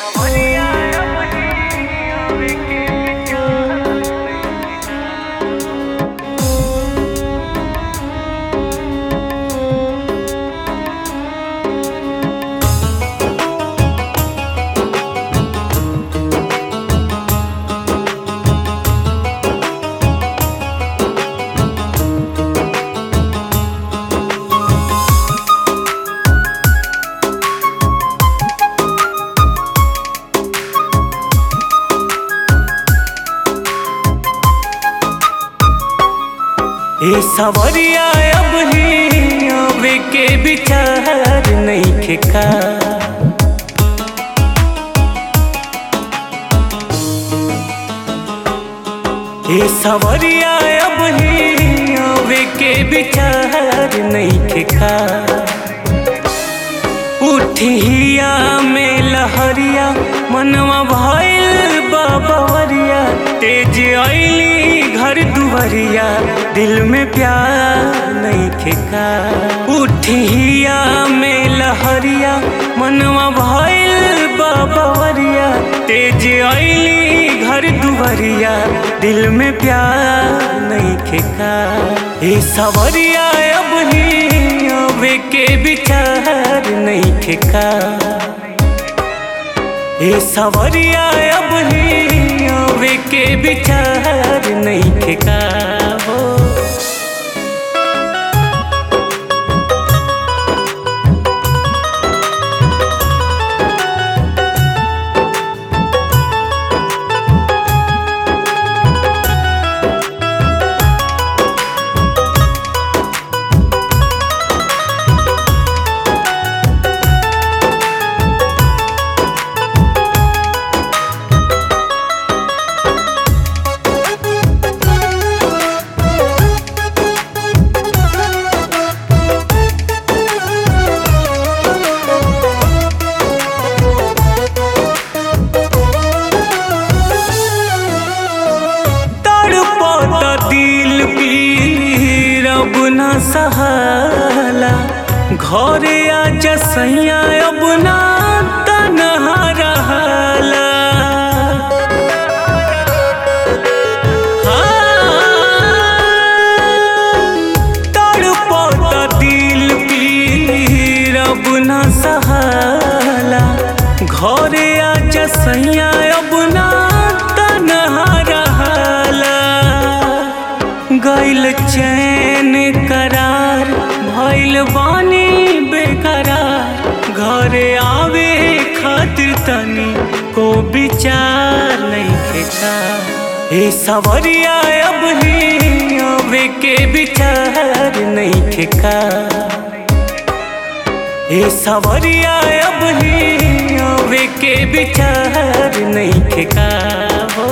ए सवरिया अब ही आवे के विचार नइखे का ए सवरिया अब ही आवे के विचार नइखे का उठिया में लहरिया मनवा भइल बाबरिया तेज आईली घर दुवरिया दिल में प्यार नहीं खेका उठिया में लहरिया मनवा भइल बाबरिया तेज आईली घर दुवरिया दिल में प्यार नहीं खेका ए सवरिया अब ही आवे के विचार नहीं ठेका ए सवरिया अब ही आवे के विचार नहीं ठेका हो तड़पता दिल पीर अब न सहाला घरे आजा सैया अब ना तनहा रहला तड़पता दिल पीर अब न सहाला घरे आजा सैया अब ना तनहा रहला गैल चैन करार भइल बानी बेकरार घरे आवे खातिर तनी को विचार नहीं खेता ए सवरिया अब ही आवे के विचार नहीं ठेका ए सवरिया अब ही आवे के विचार नहीं ठेका हो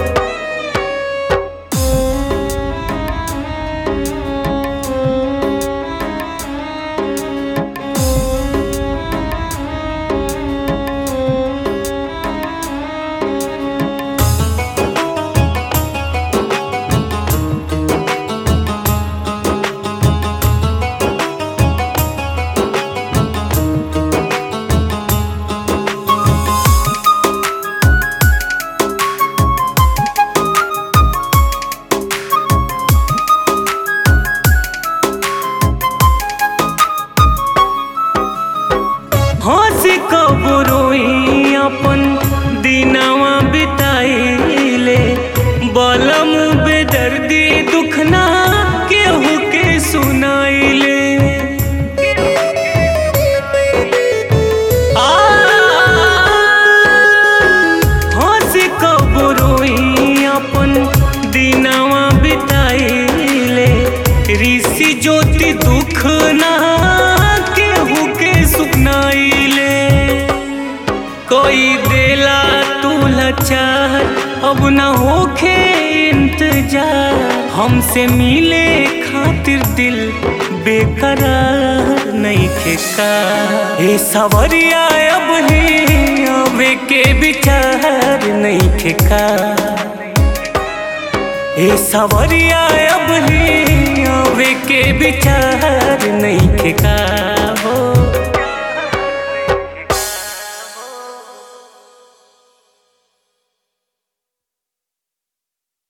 हंसी कब रोई अपन दिनवा बिताइले बलम बेदर्दी दुखना केहू के सुनाइले आ, हंसी कब रोई अपन दिनवा बिताइले ऋषि ज्योति दुख ना केहू के सुनाइले कोई देला तू लाचार अब न होखे इंतजार हमसे मिले खातिर दिल बेकरार नहीं खेका ए सवरिया अब ही आवे के विचार नहीं ठेका ए सवरिया अब ही आवे के विचार नहीं ठेका हो